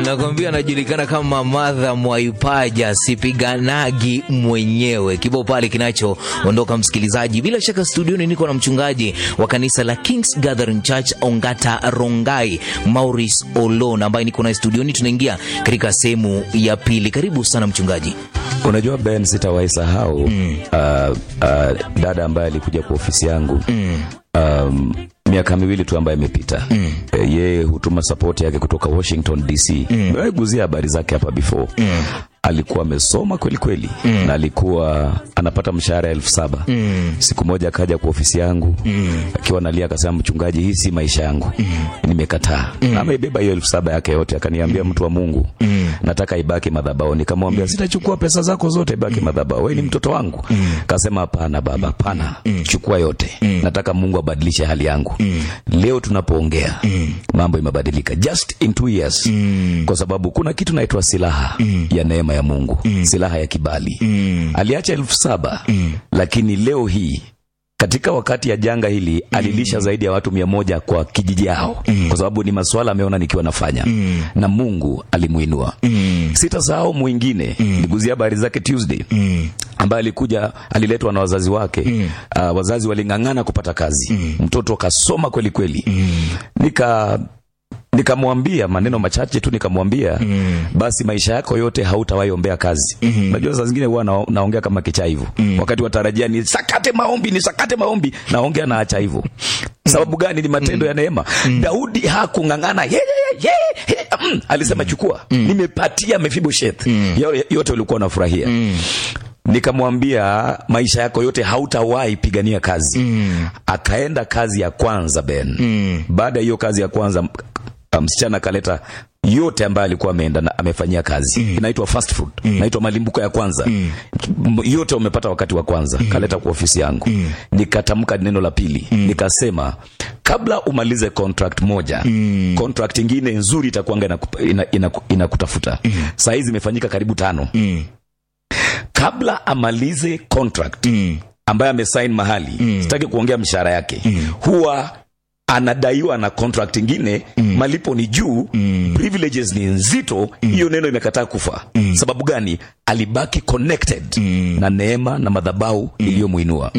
Nakwambia anajulikana kama Madha Mwaipaja, sipiganagi mwenyewe. Kibao pale kinachoondoka msikilizaji. Bila shaka studioni niko na mchungaji wa kanisa la Kings Gathering Church Ongata Rongai, Maurice Olon, ambaye niko naye studioni. Tunaingia katika sehemu ya pili. Karibu sana mchungaji. Unajua Ben, sitawahi sahau mm. uh, uh, dada ambaye alikuja kwa ofisi yangu mm. um, miaka miwili tu ambayo imepita mm. e, yeye hutuma sapoti yake kutoka Washington DC. Nimeguzia habari zake hapa before mm. alikuwa amesoma kweli kweli mm. na alikuwa anapata mshahara elfu saba mm. siku moja akaja kwa ofisi yangu mm. akiwa analia akasema, mchungaji, hii si maisha yangu mm. nimekataa mm. ameibeba hiyo elfu saba yake yote, akaniambia mtu wa Mungu mm. nataka ibaki madhabahu. Nikamwambia sitachukua pesa zako zote, ibaki madhabahu, wewe ni mtoto wangu. Kasema hapana baba, hapana, chukua yote, nataka Mungu abadilishe hali yangu. Leo tunapoongea mambo imebadilika just in two years, kwa sababu kuna kitu naitwa silaha ya neema ya Mungu, silaha ya kibali. Aliacha elfu saba lakini leo hii katika wakati ya janga hili alilisha zaidi ya watu mia moja kwa kijiji yao, kwa sababu ni masuala ameona nikiwa nafanya na Mungu alimuinua. Sitasahau mwingine, niguzia habari zake Tuesday ambaye alikuja aliletwa na wazazi wake. Uh, wazazi waling'ang'ana kupata kazi, mtoto kasoma kweli kweli, nika nikamwambia maneno machache tu, nikamwambia basi, maisha yako yote hautawahi ombea kazi. Unajua saa zingine huwa na, naongea kama kicha hivyo wakati watarajia ni sakate maombi, ni sakate maombi, naongea naacha hivyo. Sababu gani? Ni matendo ya neema. Daudi hakung'ang'ana ye, ye, ye, ye, mm, alisema chukua, nimepatia Mefiboshethi yote ulikuwa unafurahia Nikamwambia maisha yako yote hautawahi pigania kazi. Akaenda kazi ya kwanza Ben. Baada ya hiyo kazi ya kwanza msichana akaleta yote ambayo alikuwa ameenda na amefanyia kazi inaitwa fast food, inaitwa malimbuko ya kwanza yote umepata wakati wa kwanza, kaleta kwa ofisi yangu. Nikatamka neno la pili, nikasema kabla umalize contract moja, contract ingine nzuri itakuanga inakutafuta. Ina, ina saa hizi imefanyika karibu tano kabla amalize contract ambaye amesign mahali, sitaki kuongea mshahara yake, huwa anadaiwa na contract ingine, malipo ni juu, privileges ni nzito. Hiyo neno imekataa kufa. Sababu gani? Alibaki connected na neema na madhabahu iliyomwinua.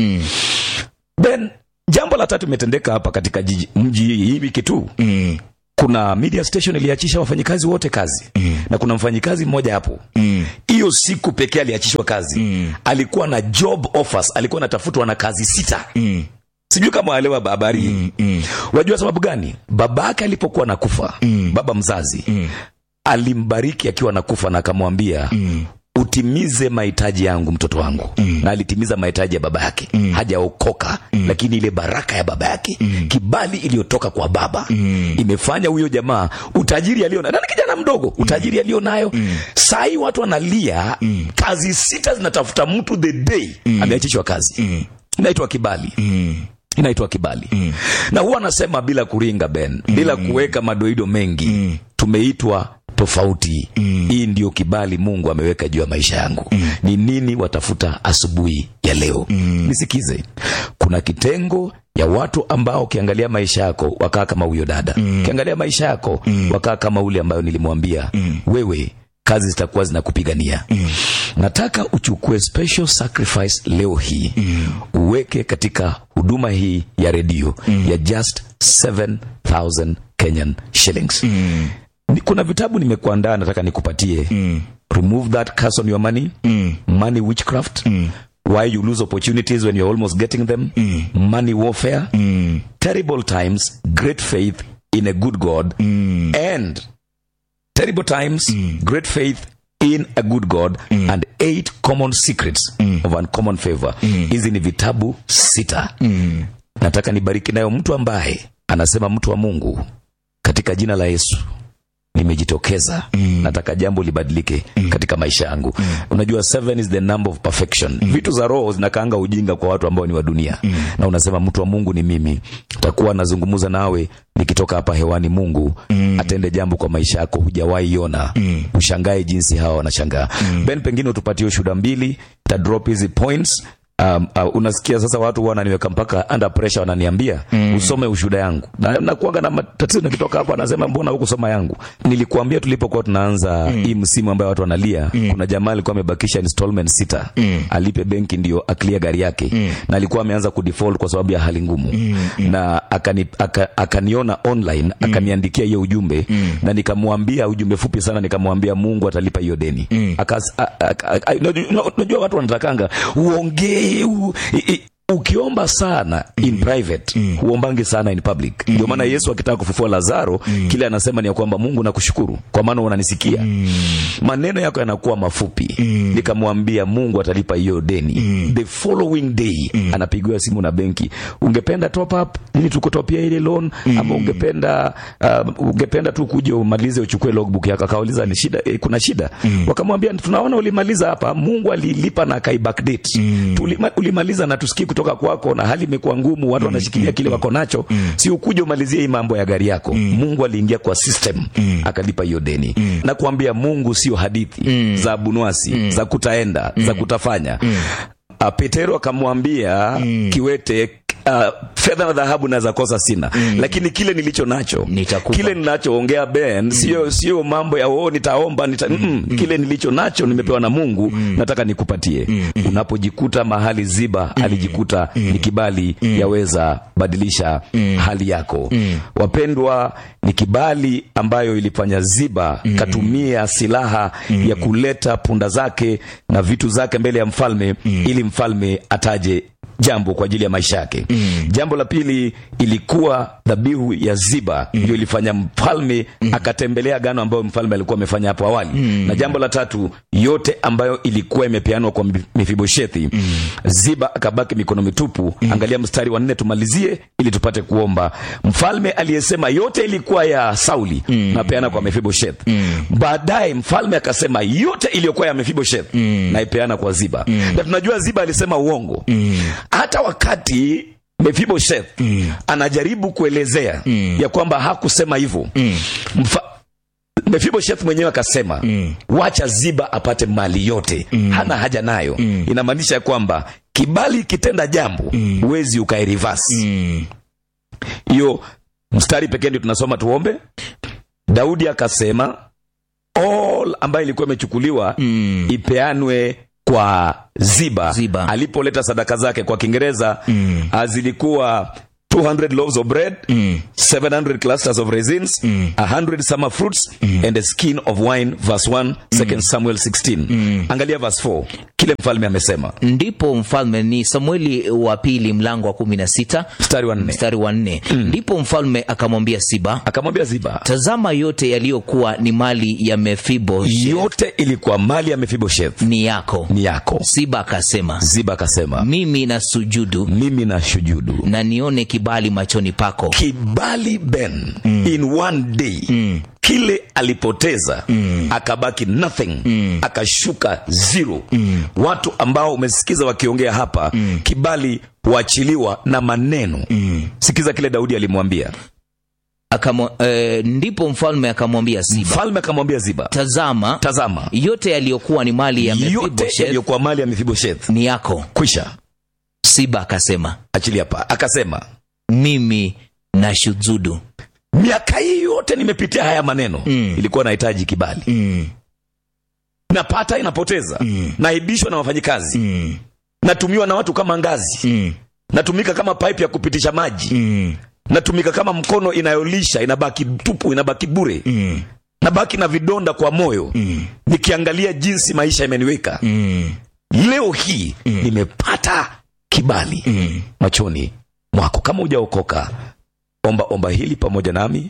Ben, jambo la tatu imetendeka hapa katika jiji, mji hii wiki tu kuna media station iliachisha wafanyikazi wote kazi mm. na kuna mfanyikazi mmoja hapo hiyo mm. siku pekee aliachishwa kazi mm. alikuwa na job offers, alikuwa anatafutwa na kazi sita mm. sijui kama waelewa habari hii mm. mm. unajua sababu gani? babake alipokuwa nakufa mm. baba mzazi mm. alimbariki akiwa nakufa na akamwambia mm utimize mahitaji yangu mtoto wangu mm. na alitimiza mahitaji ya baba yake mm. hajaokoka mm. lakini ile baraka ya baba yake mm. kibali iliyotoka kwa baba mm. imefanya huyo jamaa utajiri alio nayo, kijana mdogo utajiri alio nayo mm. saa hii watu wanalia mm. kazi sita zinatafuta mtu the day mm. ameachishwa kazi mm. inaitwa kibali mm inaitwa kibali mm. na huwa anasema bila kuringa Ben, bila mm. kuweka madoido mengi mm. tumeitwa tofauti mm. hii ndio kibali Mungu ameweka juu ya maisha yangu mm. ni nini watafuta asubuhi ya leo mm. nisikize, kuna kitengo ya watu ambao ukiangalia maisha yako wakaa kama huyo dada mm. ukiangalia maisha yako mm. wakaa kama ule ambayo nilimwambia mm. wewe kazi zitakuwa zinakupigania mm. nataka uchukue special sacrifice leo hii mm. uweke katika huduma hii ya redio mm. ya just 7000 Kenyan shillings mm. kuna vitabu nimekuandaa nataka nikupatie mm. remove that curse on your money mm. money witchcraft mm. why you lose opportunities when you're almost getting them mm. money warfare mm. terrible times great faith in a good god mm. and terrible times mm. great faith in a good god mm. and eight common secrets mm. of uncommon favor hizi mm. ni vitabu sita mm. nataka nibariki nayo mtu ambaye anasema mtu wa mungu katika jina la yesu nimejitokeza mm. nataka jambo libadilike mm. katika maisha yangu mm. unajua seven is the number of perfection mm. vitu za roho zinakaanga ujinga kwa watu ambao ni wa dunia mm. na unasema mtu wa mungu ni mimi takuwa nazungumza nawe nikitoka hapa hewani mungu mm. atende jambo kwa maisha yako hujawahi ona mm. ushangae jinsi hawa wanashangaa mm. ben pengine utupatie ushuhuda mbili ta drop hizi points um, uh, unasikia sasa watu wananiweka mpaka under pressure wananiambia usome ushuhuda yangu na nakuanga na matatizo nikitoka hapo anasema mbona hukusoma yangu nilikuambia tulipokuwa tunaanza hii msimu ambayo watu wanalia kuna jamaa alikuwa amebakisha installment sita alipe benki ndio aklia gari yake na alikuwa ameanza kudefault kwa sababu ya hali ngumu na akani, aka, akaniona online akaniandikia hiyo ujumbe na nikamwambia ujumbe fupi sana nikamwambia Mungu atalipa hiyo deni Akas- a- a- a- a- unajua- unajua watu wanatakanga uongee u, i, i, ukiomba sana in private huombangi sana in public ndio maana yesu akitaka kufufua lazaro kile anasema ni ya kwamba mungu nakushukuru kwa maana unanisikia maneno yako yanakuwa mafupi nikamwambia mungu atalipa hiyo deni the following day anapigiwa simu na benki ungependa top up ili tukutopia ile loan ama ungependa uh, ungependa tu kuja umalize uchukue logbook yako akauliza ni shida eh, kuna shida wakamwambia tunaona ulimaliza hapa mungu alilipa na akai backdate Tulima, ulimaliza na tusikii kutoka kwako na hali imekuwa ngumu watu wanashikilia kile wako nacho si ukuje umalizie hii mambo ya gari yako mungu aliingia kwa system akalipa hiyo deni na kuambia mungu sio hadithi za bunwasi za kutaenda za kutafanya Uh, Petero akamwambia kiwete uh, fedha na dhahabu naweza kosa sina lakini kile nilicho nacho Nitakupa. kile ninachoongea Ben sio sio mambo ya oh, nitaomba nita, mm, kile nilicho nacho nimepewa na Mungu nataka nikupatie unapojikuta mahali ziba alijikuta ni kibali yaweza badilisha hali yako wapendwa ni kibali ambayo ilifanya ziba katumia silaha ya kuleta punda zake na vitu zake mbele ya mfalme ili mfalme ataje jambo kwa ajili ya maisha yake mm. jambo la pili ilikuwa dhabihu ya ziba ndio ilifanya mfalme akatembelea gano ambayo mfalme alikuwa amefanya hapo awali mm. na jambo la tatu yote ambayo ilikuwa imepeanwa kwa mefiboshethi mm. ziba akabaki mikono mitupu mm. angalia mstari wa nne tumalizie ili tupate kuomba mfalme aliyesema yote ilikuwa ya sauli mm. napeana kwa mefiboshethi mm. baadaye mfalme akasema yote iliyokuwa ya mefiboshethi mm. naipeana kwa ziba mm. na tunajua ziba alisema uongo mm hata wakati mefiboseth mm. anajaribu kuelezea mm. ya kwamba hakusema hivyo mm. mefiboseth mwenyewe akasema mm. wacha ziba apate mali yote mm. hana haja nayo mm. inamaanisha ya kwamba kibali ikitenda jambo huwezi mm. ukairivasi hiyo mm. mstari pekee ndio tunasoma tuombe daudi akasema all ambayo ilikuwa imechukuliwa mm. ipeanwe kwa ziba, Ziba. alipoleta sadaka zake kwa kiingereza mm. zilikuwa 200 loaves of bread mm. 700 clusters of raisins mm. 100 summer fruits mm. and a skin of wine verse 1 2 samuel 16 mm. angalia verse 4 kile mfalme amesema ndipo mfalme ni samueli wa pili mlango wa kumi na sita mstari wa nne mstari wa nne ndipo mfalme akamwambia siba akamwambia ziba tazama yote yaliyokuwa ni mali ya mefibo yote ilikuwa mali ya mefiboshethi ni yako ni yako siba akasema ziba akasema mimi na sujudu mimi na shujudu na nione kibali machoni pako kibali ben mm. in one day mm. kile alipoteza mm. akabaki nothing mm. akashuka zero mm. watu ambao umesikiza wakiongea hapa mm. kibali huachiliwa na maneno mm. sikiza kile daudi alimwambia Akamo, eh, ndipo mfalme akamwambia siba mfalme akamwambia ziba tazama tazama yote yaliyokuwa ni mali ya yote Mefiboshethi yaliyokuwa mali ya mefiboshethi ni yako kwisha siba akasema achilia pa akasema mimi na shujudu miaka hii yote nimepitia haya maneno mm. ilikuwa nahitaji kibali mm. napata inapoteza mm. naibishwa na wafanyikazi Mm. natumiwa na watu kama ngazi Mm. natumika kama pipe ya kupitisha maji Mm. natumika kama mkono inayolisha inabaki tupu inabaki bure Mm. nabaki na vidonda kwa moyo Mm. nikiangalia jinsi maisha imeniweka Mm. leo hii nimepata kibali Mm. machoni mwako kama hujaokoka omba omba hili pamoja nami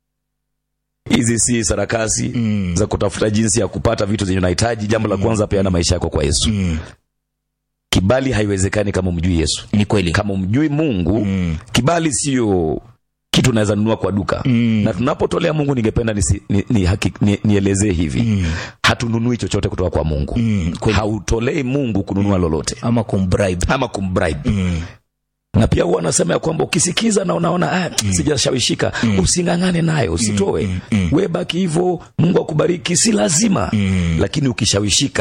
hizi si sarakasi Mm. za kutafuta jinsi ya kupata vitu zenye unahitaji jambo la kwanza peana maisha yako kwa yesu Mm. kibali haiwezekani kama umjui yesu ni kweli kama umjui mungu Mm. kibali sio kitu unaweza nunua kwa duka Mm. na tunapotolea mungu ningependa nisi- ni, ni, haki- ni, nielezee hivi Mm. hatununui chochote kutoka kwa mungu Mm. kweli hautolei mungu kununua lolote ama kumbribe ama kumbribe mm. na pia huwa anasema ya kwamba ukisikiza na unaona ah, sijashawishika using'ang'ane nayo usitoe we baki hivyo mungu akubariki si lazima lakini ukishawishika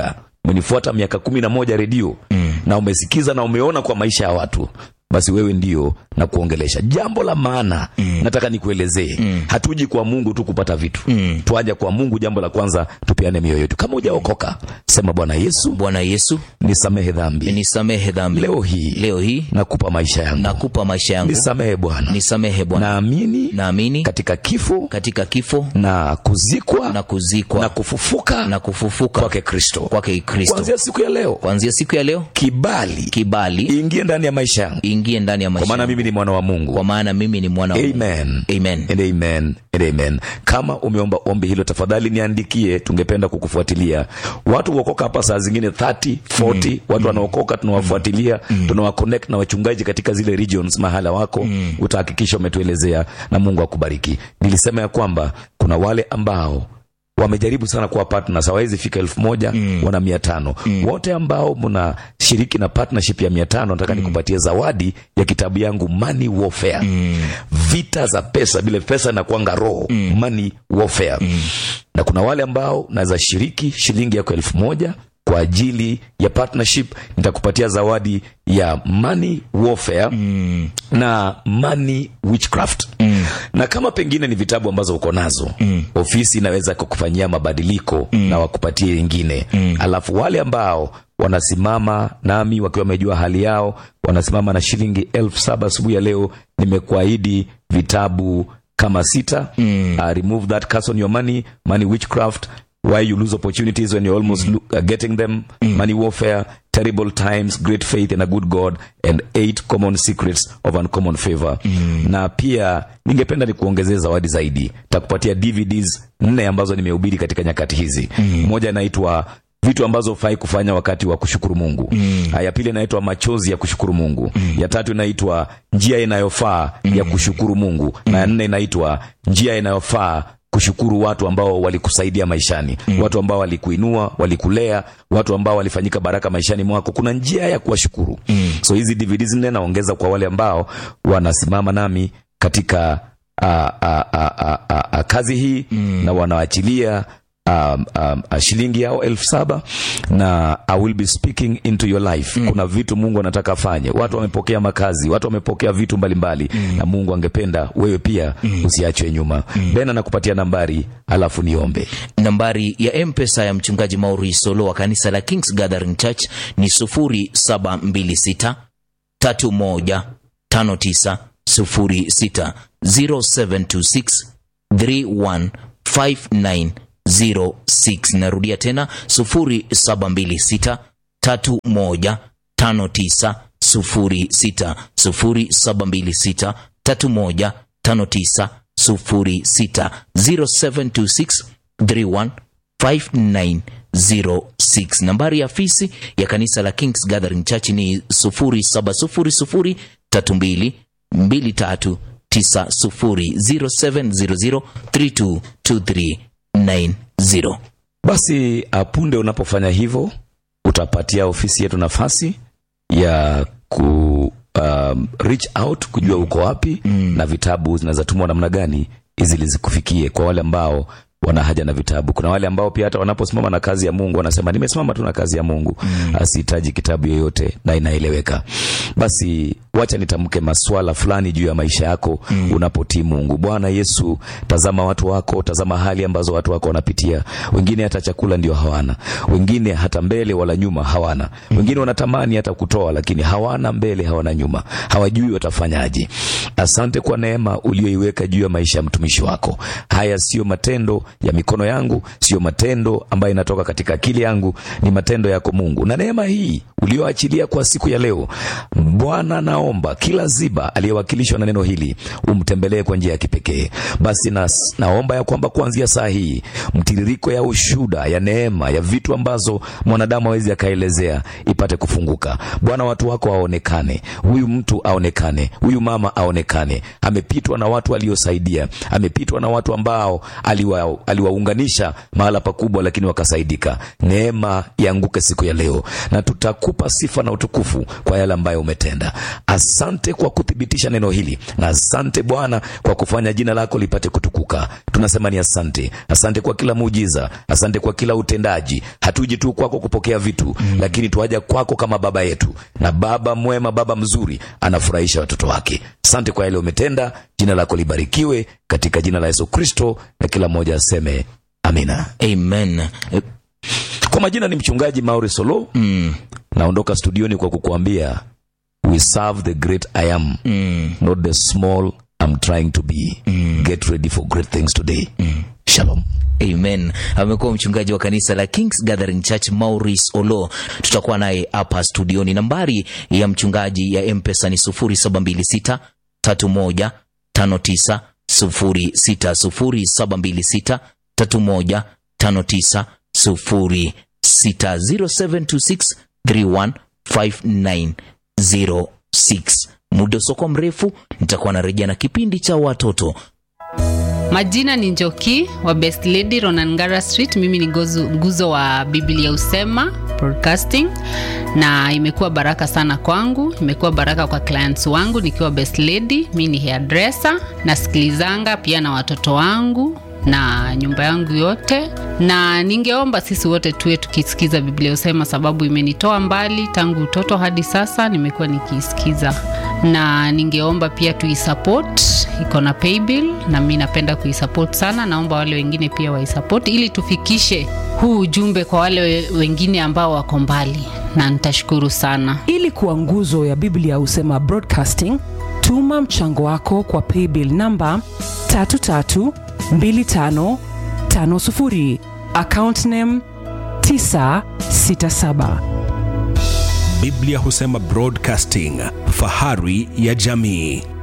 umenifuata miaka kumi na moja redio mm. na umesikiza na umeona kwa maisha ya watu basi wewe ndio na kuongelesha jambo la maana mm. nataka nikuelezee mm. hatuji kwa mungu tu kupata vitu mm. twaja kwa mungu jambo la kwanza tupeane mioyo yetu kama hujaokoka sema bwana yesu bwana yesu nisamehe dhambi nisamehe dhambi leo hii leo hii nakupa maisha yangu nakupa maisha yangu nisamehe bwana nisamehe bwana naamini naamini katika kifo katika kifo na kuzikwa na kuzikwa na kufufuka na kufufuka kwake kristo kwake kristo kuanzia siku ya leo kuanzia siku ya leo kibali kibali ingie ndani ya maisha yangu ingie ndani ya kwa maisha maana yangu. mimi ni mwana wa mungu kwa maana mimi ni mwana wa Mungu. amen Amen. and amen and amen kama umeomba ombi hilo tafadhali niandikie tungependa kukufuatilia watu huokoka hapa saa zingine 30 40 mm. watu wanaokoka tunawafuatilia mm. tunawaconnect na wachungaji katika zile regions mahala wako mm. utahakikisha umetuelezea na mungu akubariki nilisema ya kwamba kuna wale ambao wamejaribu sana kuwa partners hawawezi fika elfu moja mm. wana mia tano mm. wote ambao mnashiriki na partnership ya mia tano nataka mm. nikupatie zawadi ya kitabu yangu money warfare mm. vita za pesa vile pesa inakwanga roho mm. money warfare mm. na kuna wale ambao naweza shiriki shilingi yako elfu moja kwa ajili ya partnership nitakupatia zawadi ya money warfare mm. na money witchcraft mm. na kama pengine ni vitabu ambazo uko nazo mm. ofisi inaweza kukufanyia mabadiliko mm. na wakupatie wengine mm. alafu wale ambao wanasimama nami wakiwa wamejua hali yao wanasimama na shilingi elfu saba asubuhi ya leo nimekuahidi vitabu kama sita mm. uh, remove that curse on your money money witchcraft why you lose opportunities when you're almost lo- uh, getting them money warfare terrible times great faith and a good god and eight common secrets of uncommon favor na pia ningependa nikuongezee zawadi zaidi takupatia dvds nne ambazo nimehubiri katika nyakati hizi moja inaitwa vitu ambazo hufai kufanya wakati wa kushukuru mungu mm. ya pili inaitwa machozi ya kushukuru mungu mm. ya tatu inaitwa njia inayofaa mm. ya kushukuru mungu mm. na ya nne inaitwa njia inayofaa kushukuru watu ambao walikusaidia maishani mm. watu ambao walikuinua walikulea watu ambao walifanyika baraka maishani mwako kuna njia ya kuwashukuru mm. so hizi dvds nne naongeza kwa wale ambao wanasimama nami katika a, a, a, a, a, a, kazi hii mm. na wanaachilia um, um, uh, shilingi yao elfu saba na I will be speaking into your life mm. kuna vitu mungu anataka afanye watu wamepokea makazi watu wamepokea vitu mbalimbali mm. na mungu angependa wewe pia mm. usiachwe nyuma mm. bena nakupatia nambari alafu niombe nambari ya mpesa ya mchungaji mauri solo wa kanisa la kings gathering church ni 0726 31 59 06 0726 31 59 06 narudia tena 0726 31 59 06 0726 31 59 06 0726 31 5906 nambari ya afisi ya kanisa la kings gathering church ni 0700 32 23 90 0700322390 basi apunde unapofanya hivyo utapatia ofisi yetu nafasi ya ku um, reach out kujua uko wapi mm. na vitabu zinazatumwa namna gani ili zikufikie kwa wale ambao wana haja na vitabu kuna wale ambao pia hata wanaposimama na kazi ya mungu wanasema nimesimama tu na kazi ya mungu mm. asihitaji kitabu yoyote na inaeleweka basi wacha nitamke maswala fulani juu ya maisha yako mm. unapotii mungu bwana yesu tazama watu wako tazama hali ambazo watu wako wanapitia wengine hata chakula ndio hawana wengine hata mbele wala nyuma hawana wengine wanatamani hata kutoa lakini hawana mbele hawana nyuma hawajui watafanyaje asante kwa neema ulioiweka juu ya maisha ya mtumishi wako haya sio matendo ya mikono yangu sio matendo ambayo inatoka katika akili yangu ni matendo yako mungu na neema hii ulioachilia kwa siku ya leo bwana naomba kila ziba aliyewakilishwa na neno hili umtembelee kwa njia ya kipekee basi na, naomba ya kwamba kuanzia saa hii mtiririko ya ushuda ya neema ya vitu ambazo mwanadamu awezi akaelezea ipate kufunguka bwana watu wako waonekane huyu mtu aonekane huyu mama aonekane amepitwa na watu aliosaidia amepitwa na watu ambao aliwa, aliwaunganisha mahala pakubwa lakini wakasaidika neema ianguke siku ya leo na tutakupa tunakupa sifa na utukufu kwa yale ambayo umetenda. Asante kwa kuthibitisha neno hili, na asante Bwana kwa kufanya jina lako lipate kutukuka. Tunasema ni asante, asante kwa kila muujiza, asante kwa kila utendaji. Hatuji tu kwako kupokea vitu mm, lakini tuaja kwako kama baba yetu, na baba mwema, baba mzuri, anafurahisha watoto wake. Asante kwa yale umetenda, jina lako libarikiwe katika jina la Yesu Kristo, na kila mmoja aseme amina. Amen. Eh, Kwa majina ni mchungaji Mauri Solo. Mm, Naondoka studioni kwa kukuambia we serve the great I am, mm, not the small I'm trying to be. Get ready for great things today. Shalom. Amen. Amekuwa mchungaji wa kanisa la Kings Gathering Church Maurice Olo. Tutakuwa naye hapa studioni. Nambari ya mchungaji ya M-Pesa ni 0726 31 59 06 0726 31 59 06 0726 31 5906. Muda usoko mrefu nitakuwa narejea na kipindi cha watoto Majina ni Njoki wa Best Lady Ronangara Street. Mimi ni gozu- nguzo wa Biblia Usema Broadcasting, na imekuwa baraka sana kwangu, imekuwa baraka kwa clients wangu nikiwa Best Lady. Mi ni hairdresser, nasikilizanga pia na watoto wangu na nyumba yangu yote, na ningeomba sisi wote tuwe tukisikiza Biblia Usema, sababu imenitoa mbali tangu utoto hadi sasa, nimekuwa nikiisikiza, na ningeomba pia tuisupport, iko na paybill na mi napenda kuisupport sana. Naomba wale wengine pia waisupport ili tufikishe huu ujumbe kwa wale we- wengine ambao wako mbali, na nitashukuru sana. ili kuwa nguzo ya biblia husema broadcasting tuma mchango wako kwa paybill namba 332550 account name 967 Biblia husema Broadcasting, fahari ya jamii.